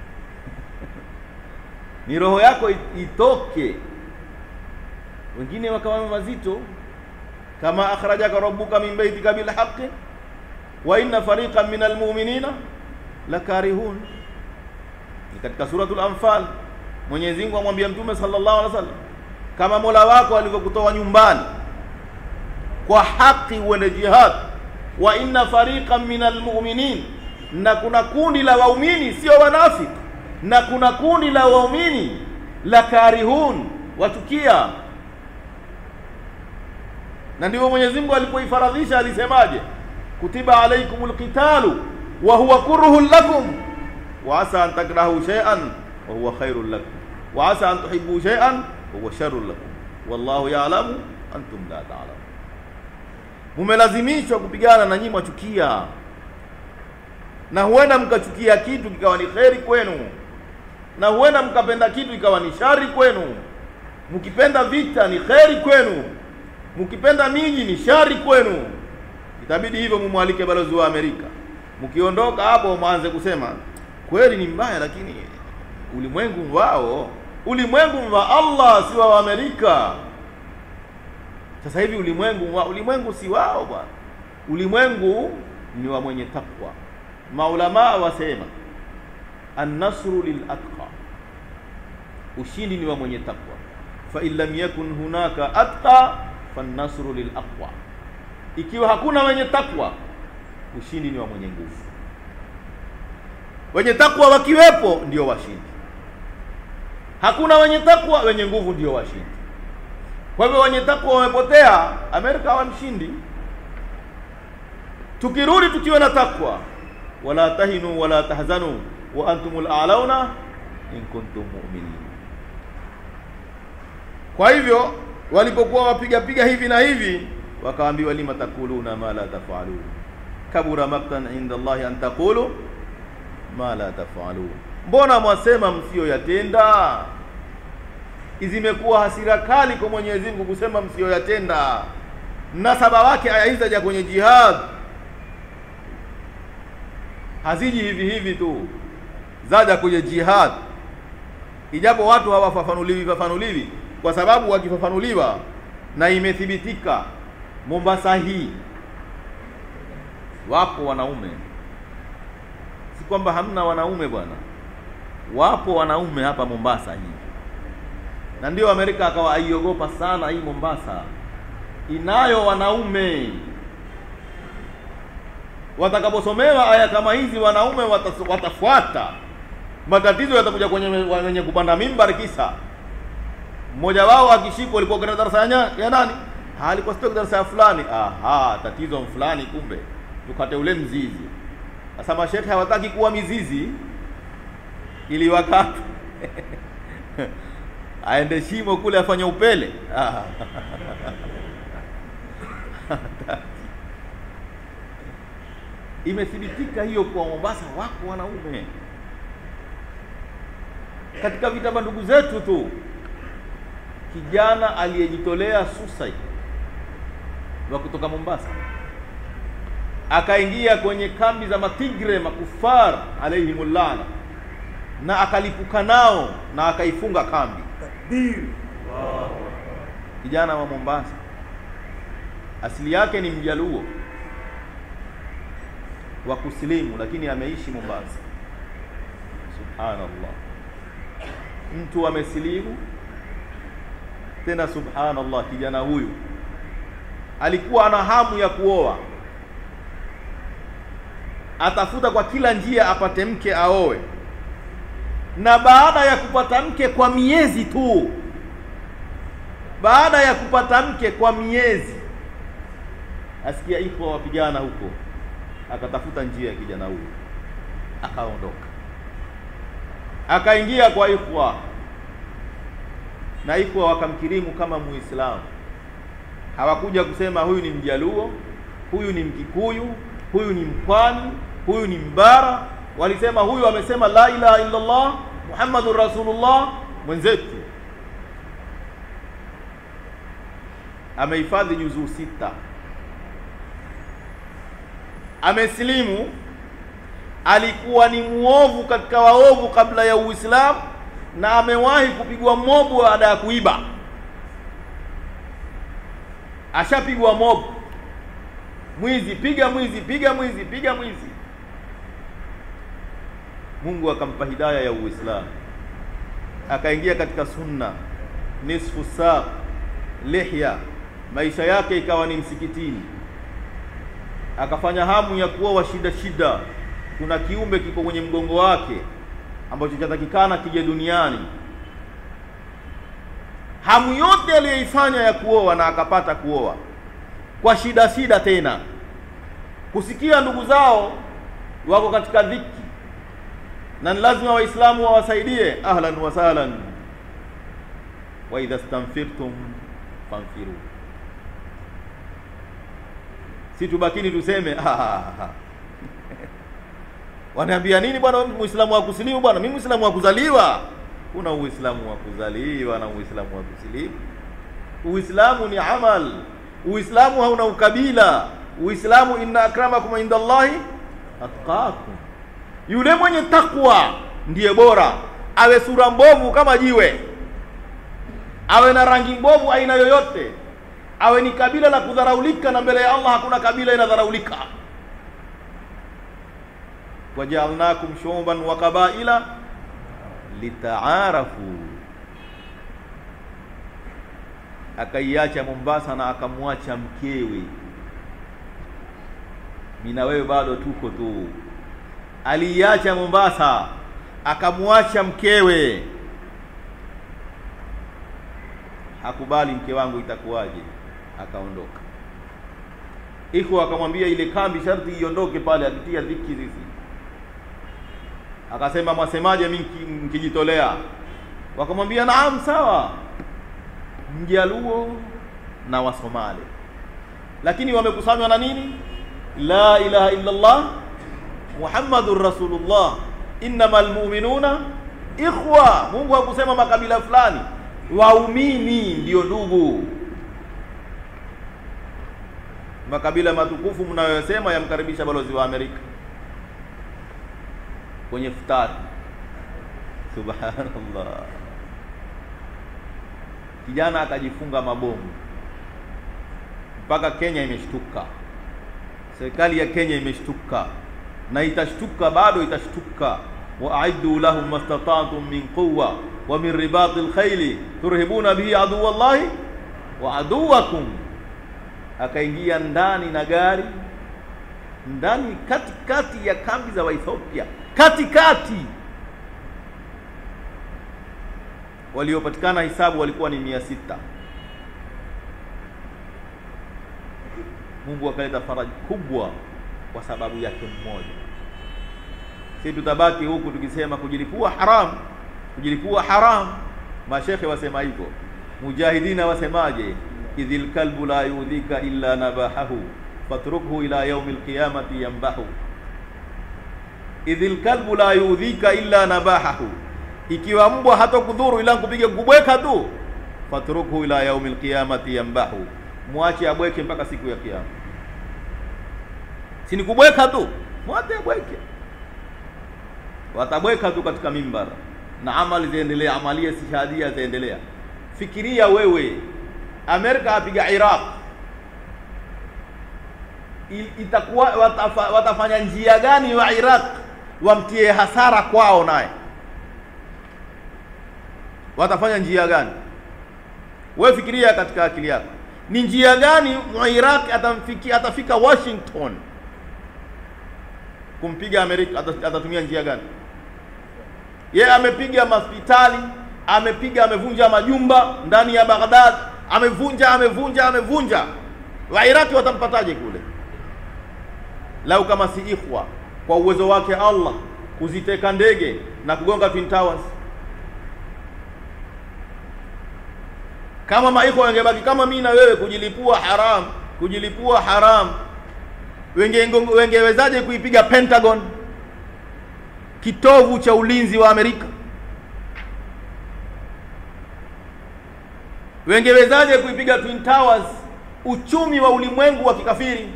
ni roho yako itoke wengine wakawa mazito kama akhrajaka rabbuka min baitika bilhaqi wa inna fariqan min almu'minina lakarihun ni katika suratul anfal Mwenyezi Mungu amwambia Mtume sallallahu alaihi wasallam kama Mola wako alivyokutoa nyumbani kwa haki uende jihad wa inna fariqan min almu'minin na kuna kundi la waumini sio wanafiki na kuna kundi la waumini la karihun wachukia na ndivyo Mwenyezi Mungu alipoifaradhisha alisemaje kutiba alaikumul qitalu wa huwa kurhun lakum wa asa an takrahu shay'an wa huwa khairul lakum wa asa an tuhibbu shay'an wa huwa sharrul lakum wallahu ya'lamu antum la ta'lamun mumelazimishwa kupigana na nyinyi mwachukia na huenda mkachukia kitu kikawa ni kheri kwenu na huenda mkapenda kitu ikawa ni shari kwenu mkipenda vita ni kheri kwenu mkipenda miji ni shari kwenu itabidi hivyo mumwalike balozi wa Amerika mkiondoka hapo mwanze kusema kweli ni mbaya lakini ulimwengu wao ulimwengu wa Allah si wa Amerika sasa hivi ulimwengu wa ulimwengu si wao bwana ulimwengu ni wa mwenye takwa maulama wasema an-nasru lil atqa ushindi ni wa mwenye takwa fa in lam yakun hunaka atqa fan-nasru lil aqwa ikiwa hakuna wenye takwa ushindi ni wa mwenye nguvu wenye takwa wakiwepo ndio washindi hakuna wenye takwa wenye nguvu ndio washindi kwa hivyo wenye takwa wamepotea Amerika hawa mshindi tukirudi tukiwa na takwa wala tahinu wala tahzanu wa antumul a'launa in kuntum mu'minin kwa hivyo walipokuwa wapiga piga hivi na hivi wakaambiwa lima takuluna ma la tafalun kabura maktan inda Allahi an taqulu ma la tafalun mbona mwasema msiyoyatenda zimekuwa hasira kali kwa Mwenyezi Mungu kusema msiyoyatenda mnasaba wake aya hizi ja kwenye jihad haziji hivi hivi tu zaja kwenye jihad ijapo watu hawafafanuliwi fafanuliwi kwa sababu wakifafanuliwa na imethibitika Mombasa hii wapo wanaume si kwamba hamna wanaume bwana wapo wanaume hapa Mombasa hii na ndio Amerika akawa aiogopa sana hii Mombasa inayo wanaume watakaposomewa aya kama hizi wanaume watas, watafuata matatizo yatakuja kwenye wenye kupanda mimbar kisa mmoja wao akishikwa alikuwa katika darasa ya nani alikuwa sio darasa ya fulani aha tatizo fulani kumbe tukate ule mzizi sasa mashekhe hawataki kuwa mizizi ili wakati aende shimo kule afanye upele imethibitika hiyo kwa Mombasa wako wanaume katika vita vya ndugu zetu tu kijana aliyejitolea suicide wa kutoka Mombasa akaingia kwenye kambi za matigre makufar alaihimullah na akalipuka nao na akaifunga kambi Takbir. kijana wa Mombasa asili yake ni mjaluo wa kusilimu lakini ameishi Mombasa subhanallah mtu amesilimu tena subhanallah kijana huyu alikuwa ana hamu ya kuoa atafuta kwa kila njia apate mke aoe na baada ya kupata mke kwa miezi tu baada ya kupata mke kwa miezi asikia iko wapigana huko akatafuta njia ya kijana huyu akaondoka akaingia kwa ikhwa na ikhwa wakamkirimu kama muislamu hawakuja kusema huyu ni mjaluo huyu ni mkikuyu huyu ni mpwani huyu ni mbara walisema huyu amesema la ilaha illa Allah muhammadur rasulullah mwenzetu amehifadhi juzuu sita amesilimu alikuwa ni muovu katika waovu kabla ya uislamu na amewahi kupigwa mobu baada ya kuiba ashapigwa mobu mwizi piga mwizi piga mwizi piga mwizi mungu akampa hidaya ya uislamu akaingia katika sunna nisfu saq lihya maisha yake ikawa ni msikitini akafanya hamu ya kuoa shida shida kuna kiumbe kiko kwenye mgongo wake ambacho chatakikana kije duniani hamu yote aliyoifanya ya kuoa na akapata kuoa kwa shida shida tena kusikia ndugu zao wako katika dhiki na ni lazima waislamu wawasaidie ahlan wa sahlan wa idha stanfirtum fanfiru si tubakini tuseme wanaambia nini bwana muislamu wa kusilimu bwana mimi muislamu wa kuzaliwa kuna uislamu wa kuzaliwa na uislamu wa kusilimu uislamu ni amal uislamu hauna ukabila uislamu inna akramakum indallahi atqakum yule mwenye takwa ndiye bora awe sura mbovu kama jiwe awe na rangi mbovu aina yoyote awe ni kabila la kudharaulika na mbele ya allah hakuna kabila inadharaulika wajaalnakum shuuban wa qabaila litaarafu akaiacha mombasa na akamwacha mkewe mina wewe bado tuko tu aliiacha mombasa akamwacha mkewe hakubali mke wangu itakuwaje akaondoka iko akamwambia ile kambi sharti iondoke pale akitia dhiki sisi akasema mwasemaje mimi mkijitolea wakamwambia naam sawa mjaluo na wasomali lakini wamekusanywa na nini la ilaha illa allah muhammadur rasulullah innamal mu'minuna ikhwa mungu hakusema makabila fulani waumini ndio ndugu makabila matukufu mnayosema yamkaribisha balozi wa Amerika kwenye futari. Subhanallah, kijana akajifunga mabomu mpaka Kenya imeshtuka, serikali ya Kenya imeshtuka na itashtuka, bado itashtuka. waaidu lahum mastata'tum min quwwa wa min ribati lkhaili turhibuna bihi aduwa llahi wa aduwakum akaingia ndani na gari ndani katikati ya kambi za Waethiopia, katikati. Waliopatikana hisabu walikuwa ni mia sita. Mungu akaleta faraja kubwa kwa sababu yake mmoja. Si tutabaki huku tukisema kujilipua haram, kujilipua haram. Mashekhe wasema hivyo, mujahidina wasemaje? idhil kalbu la yudhika illa nabahahu fatrukhu ila yaumi lqiyamati yambahu. Idhil kalbu la yudhika illa nabahahu, ikiwa mbwa hatokudhuru ila kupiga kubweka tu, fatrukhu ila yaumi lqiyamati yambahu, mwache abweke mpaka siku ya Kiyama. Si ni kubweka tu, mwache abweke, watabweka tu katika mimbar na amali ziendelea, amalia shahadia ziendelea. Fikiria wewe Amerika apiga Iraq, itakuwa watafa, watafanya njia gani wa Iraq wamtie hasara kwao, naye watafanya njia gani? Wewe fikiria katika akili yako, ni njia gani wa Iraq atamfikia, atafika Washington kumpiga Amerika, atatumia njia gani? Ye amepiga mahospitali, amepiga, amevunja majumba ndani ya Baghdad amevunja amevunja amevunja. Wairaki watampataje kule? Lau kama si ikhwa kwa uwezo wake Allah kuziteka ndege na kugonga Twin Towers. Kama maikhwa wangebaki kama mimi na wewe, kujilipua haram, kujilipua haram, wenge wengewezaje kuipiga Pentagon, kitovu cha ulinzi wa Amerika? wengewezaje kuipiga Twin Towers uchumi wa ulimwengu wa kikafiri.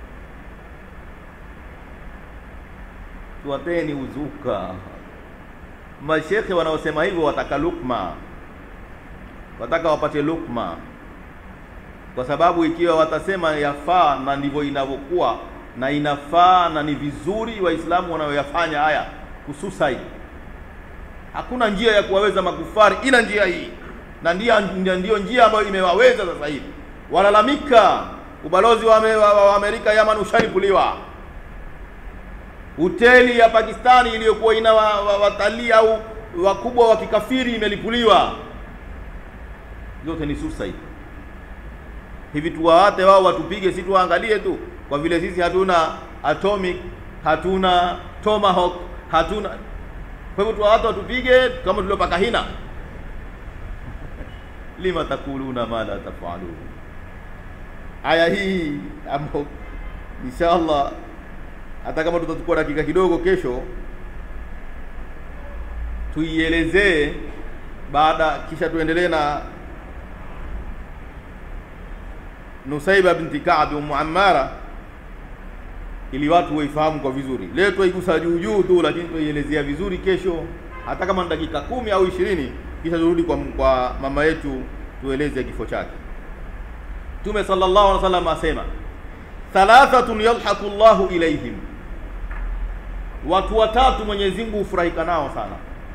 Tuwateni uzuka. Mashekhe wanaosema hivyo wataka lukma, wataka wapate lukma, kwa sababu ikiwa watasema yafaa na ndivyo inavyokuwa na inafaa na ni vizuri Waislamu wanayoyafanya haya kusuicide, hakuna njia ya kuwaweza makufari ila njia hii, na ndio ndiyo njia ambayo imewaweza sasa hivi. Walalamika ubalozi wa, wa, wa, wa Amerika Yaman ushalipuliwa hoteli ya Pakistani iliyokuwa ina watalii wa, wa au wakubwa wa kikafiri imelipuliwa. Yote ni suicide. Hivi tuwaate wao watupige, si tuwaangalie tu, kwa vile sisi hatuna atomic, hatuna tomahawk, hatuna. Kwa hivyo tuwaate watupige kama tuliopaka hina. lima takuluna ma la tafalun. Aya hii ambayo inshallah hata kama tutachukua dakika kidogo kesho tuielezee, baada kisha tuendelee na Nusaiba binti Kaabi Ummu Ammara, ili watu waifahamu kwa vizuri. Leo twaigusa juu juu tu, lakini tuielezea vizuri kesho, hata kama ni dakika kumi au ishirini, kisha turudi kwa, kwa mama yetu tueleze kifo chake. Mtume sallallahu alaihi wasallam asema thalathatun yadhaku Allahu ilaihim, watu watatu Mwenyezi Mungu hufurahika nao sana,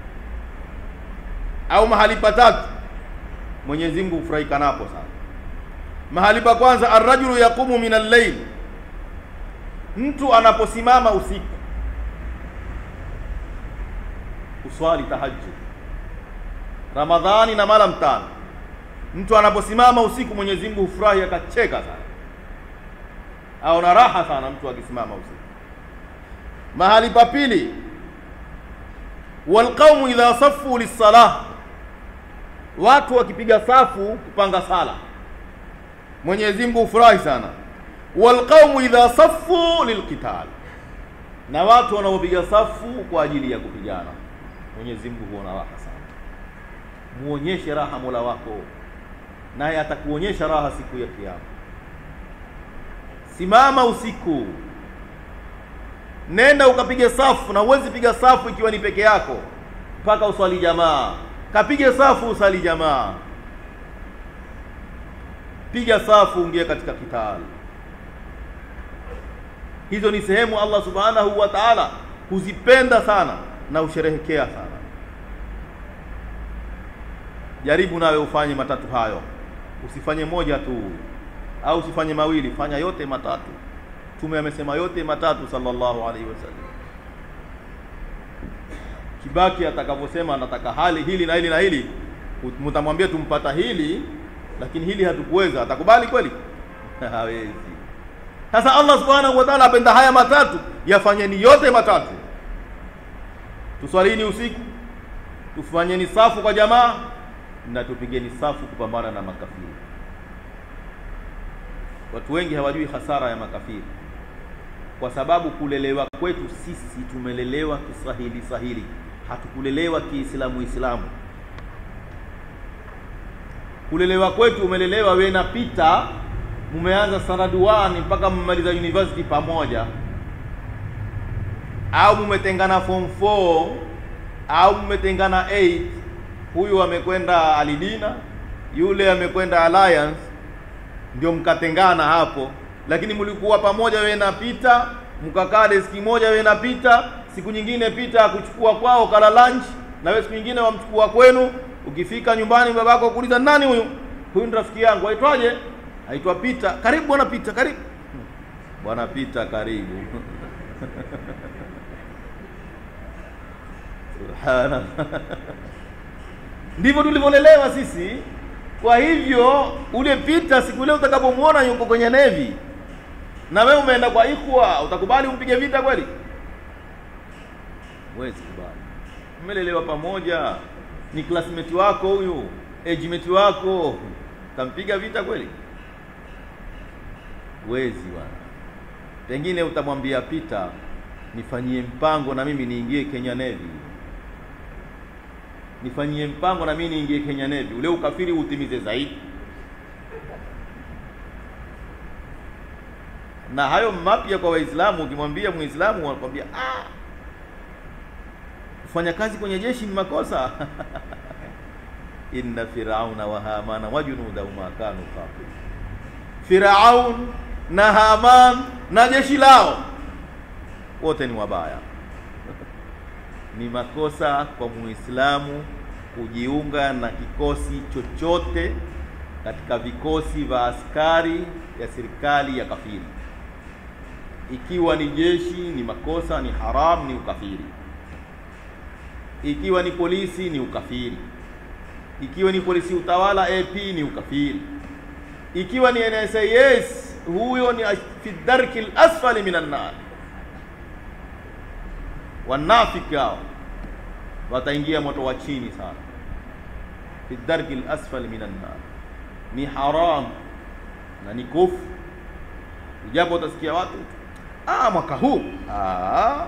au mahali patatu Mwenyezi Mungu hufurahika napo sana. Mahali pa kwanza, arrajulu yaqumu min al-layl, mtu anaposimama usiku uswali tahajjud Ramadhani na mara mtano, mtu anaposimama usiku Mwenyezi Mungu hufurahi akacheka sana au na raha sana mtu akisimama usiku. Mahali pa pili, walqaumu idha safu lissalah, watu wakipiga safu kupanga sala Mwenyezi Mungu hufurahi sana. Walqaumu idha safu lilqital, na watu wanaopiga safu kwa ajili ya kupigana Mwenyezi Mungu huona raha sana. Muonyeshe raha Mola wako, naye atakuonyesha raha siku ya Kiyama. Simama usiku, nenda ukapige safu, na huwezi piga safu ikiwa ni peke yako, mpaka uswali jamaa. Kapige safu, usali jamaa, piga safu, ungie katika kitali. Hizo ni sehemu Allah subhanahu wa ta'ala huzipenda sana na usherehekea sana. Jaribu nawe ufanye matatu hayo, usifanye moja tu au usifanye mawili, fanya yote matatu. Mtume amesema yote matatu sallallahu alaihi wasallam. Kibaki atakavyosema anataka hali hili na hili na hili, mtamwambia tumpata hili, lakini hili hatukuweza, atakubali kweli? Hawezi. Sasa Allah subhanahu wa ta'ala apenda haya matatu, yafanyeni yote matatu. Tuswalini usiku, tufanyeni safu kwa jamaa, na tupigeni safu kupambana na makafiri. Watu wengi hawajui hasara ya makafiri, kwa sababu kulelewa kwetu sisi tumelelewa kiswahili sahili, hatukulelewa kiislamu islamu. Kulelewa kwetu umelelewa we na Pita, mumeanza standard 1 mpaka mmaliza university pamoja, au mumetengana form 4 au mumetengana 8. Huyu amekwenda Alidina, yule amekwenda Alliance ndio mkatengana hapo, lakini mlikuwa pamoja wewe na Pita, mkakaa deski moja wewe na Pita. Siku nyingine Pita akuchukua kwao kala lunch, na wewe siku nyingine wamchukua kwenu. Ukifika nyumbani, babako kuuliza nani huyu? Huyu ni rafiki yangu, aitwaje? Aitwa Pita. Karibu bwana Pita, karibu bwana Pita, karibu subhanallah. Ndivyo tulivyolelewa sisi. Kwa hivyo ule Pita siku ile utakapomwona yuko kwenye nevi na wewe umeenda kwa ikhwa, utakubali umpige vita kweli? Huwezi kubali. Umelelewa pamoja, ni classmate wako huyu, age mate wako, utampiga vita kweli? Huwezi bwana. Pengine utamwambia Pita, nifanyie mpango na mimi niingie Kenya Navy nifanyie mpango na mimi niingie Kenya Navy, ule ukafiri utimize zaidi. na hayo mapya kwa Waislamu. Ukimwambia Muislamu anakwambia ah, kufanya kazi kwenye jeshi ni makosa inna firauna wa hamana wa junudahuma kanu kafir. Firaun na Haman na jeshi lao wote ni wabaya. Ni makosa kwa Muislamu kujiunga na kikosi chochote katika vikosi vya askari ya serikali ya kafiri. Ikiwa ni jeshi ni makosa, ni haram, ni ukafiri. Ikiwa ni polisi ni ukafiri. Ikiwa ni polisi utawala AP ni ukafiri. Ikiwa ni NSIS huyo ni fi darki al-asfali minan nar. Wanafiki hao wataingia moto wa chini sana, fi darki al-asfali minan nar. Ni haram na ni kufu, ijapo utasikia watu ah, mwaka huu ah,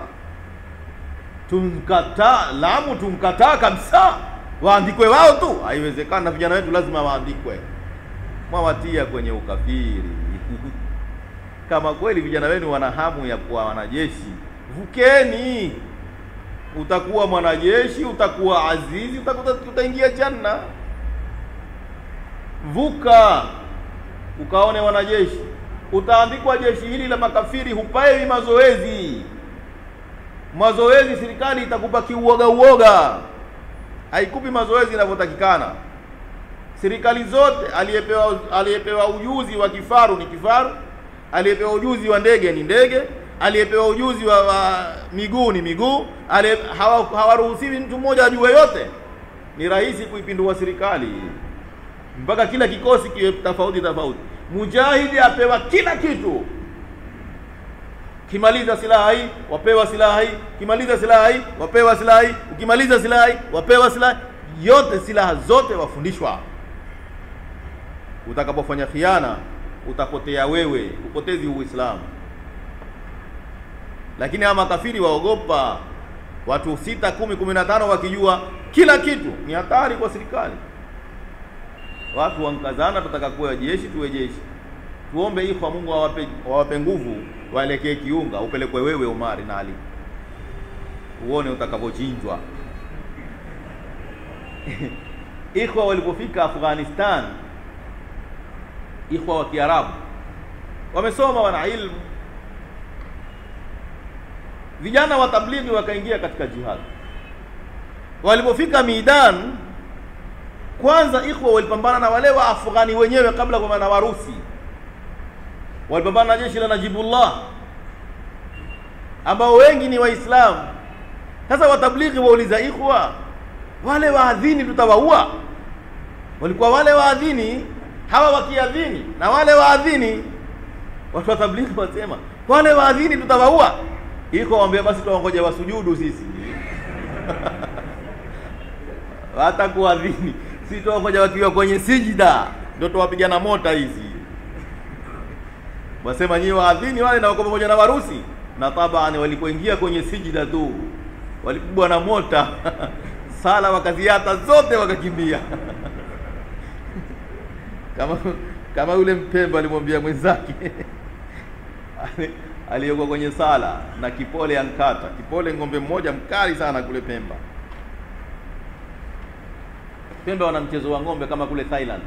tumkataa Lamu, tumkataa kabisa, waandikwe wao tu. Haiwezekana, na vijana wetu lazima waandikwe. Mwawatia kwenye ukafiri. Kama kweli vijana wenu wana hamu ya kuwa wanajeshi, vukeni. Utakuwa mwanajeshi, utakuwa azizi, utakuta utaingia janna. Vuka ukaone wanajeshi, utaandikwa jeshi hili la makafiri, hupaewi mazoezi. Mazoezi serikali itakupa kiuoga uoga, haikupi mazoezi inavyotakikana. Serikali zote, aliyepewa aliyepewa ujuzi wa kifaru ni kifaru, aliyepewa ujuzi wa ndege ni ndege, aliyepewa ujuzi wa, wa miguu ni miguu. Hawaruhusiwi hawa mtu mmoja ajue yote. Ni rahisi kuipindua serikali mpaka kila kikosi kiwe tofauti tofauti. Mujahidi apewa kila kitu, kimaliza silaha hii wapewa silaha hii, kimaliza silaha hii wapewa silaha hii, ukimaliza silaha hii wapewa silaha yote, silaha zote wafundishwa. Utakapofanya khiana utapotea wewe, upotezi Uislamu. Lakini hawa makafiri waogopa watu sita, kumi, kumi na tano wakijua kila kitu, ni hatari kwa serikali. Watu wankazana, tutaka kuwa jeshi, tuwe jeshi. Tuombe ikhwa, Mungu awape awape nguvu, waelekee Kiunga, upelekwe wewe Omari na Ali, uone utakavyochinjwa. Ikhwa walipofika Afghanistan, ikhwa wa Kiarabu wamesoma, wana ilmu, vijana wa tablighi wakaingia katika jihad. Walipofika Midan, kwanza ikhwa walipambana na wale wa Afghani wenyewe kabla kwa na Warusi, walipambana na jeshi la Najibullah ambao wengi ni Waislamu. Sasa watablighi wauliza ikhwa, wale waadhini tutawaua? Walikuwa wale waadhini hawa wakiadhini na wale waadhini, watu wa tablighi wasema wale waadhini tutawaua. Iko waambia basi tuwangoja wasujudu sisi hata kuadhini si tuwangoja wakiwa kwenye sijida ndio tuwapigana mota hizi. Wasema nyinyi waadhini wale na wako pamoja na Warusi, na tabani walipoingia kwenye sijida tu walipigwa na mota sala wakaziata zote wakakimbia kama kama yule Mpemba alimwambia mwenzake aliyekuwa kwenye sala na kipole ankata kipole, ng'ombe mmoja mkali sana kule Pemba. Pemba wana mchezo wa ng'ombe kama kule Thailand,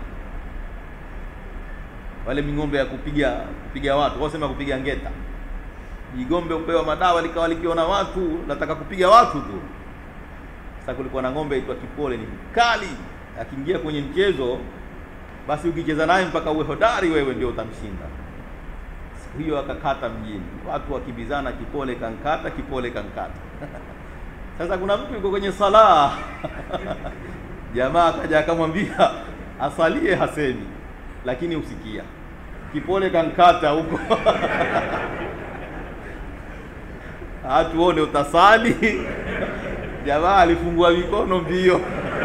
wale ming'ombe ya kupiga kupiga watu, wasema kupiga ngeta. Jigombe upewa madawa likawa likiona watu nataka kupiga watu tu. Sasa kulikuwa na ng'ombe aitwa kipole, ni mkali, akiingia kwenye mchezo basi ukicheza naye mpaka uwe hodari wewe ndio utamshinda. Siku hiyo akakata mjini, watu wakibizana, kipole kankata, kipole kankata. Sasa kuna mtu yuko kwenye sala jamaa akaja akamwambia asalie, hasemi lakini usikia kipole kankata huko hatuone utasali. Jamaa alifungua mikono mbio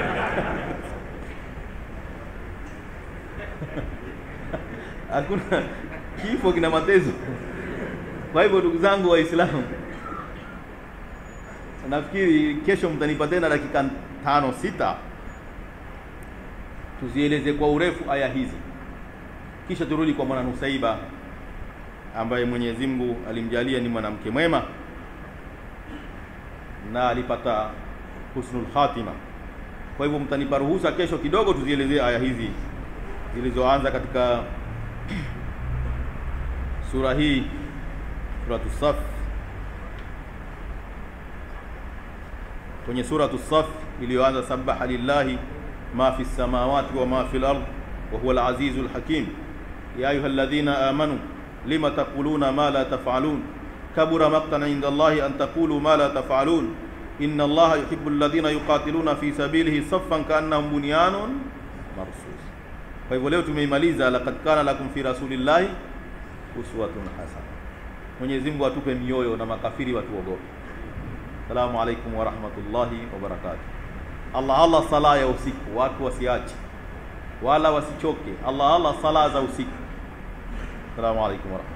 hakuna kifo kina matezo. Kwa hivyo ndugu zangu Waislamu, nafikiri kesho mtanipa tena dakika tano sita tuzieleze kwa urefu aya hizi, kisha turudi kwa mwana Nusaiba ambaye Mwenyezi Mungu alimjalia ni mwanamke mwema na alipata husnul khatima. Kwa hivyo mtanipa ruhusa kesho kidogo tuzielezee aya hizi zilizoanza katika sura hii suratu Saf. Kwenye suratu Saf iliyoanza sabaha lillahi ma fi samawati wa ma fi al-ard wa huwa al-azizu al-hakim ya ayuha alladhina amanu lima taquluna ma la taf'alun kabura maqtan 'inda Allahi an taqulu ma la taf'alun inna Allaha yuhibbu alladhina yuqatiluna fi sabilihi saffan ka'annahum bunyanun marsus. Kwa hivyo leo tumeimaliza laqad kana lakum fi rasulillahi uswatun hasana. Mwenyezi Mungu atupe mioyo na makafiri watuogope. Assalamu alaikum wa rahmatullahi wa barakatuh. Allah Allah, sala ya usiku watu wasiache wala wasichoke. Allah Allah, sala za usiku. Assalamu alaikum wa rahmatullahi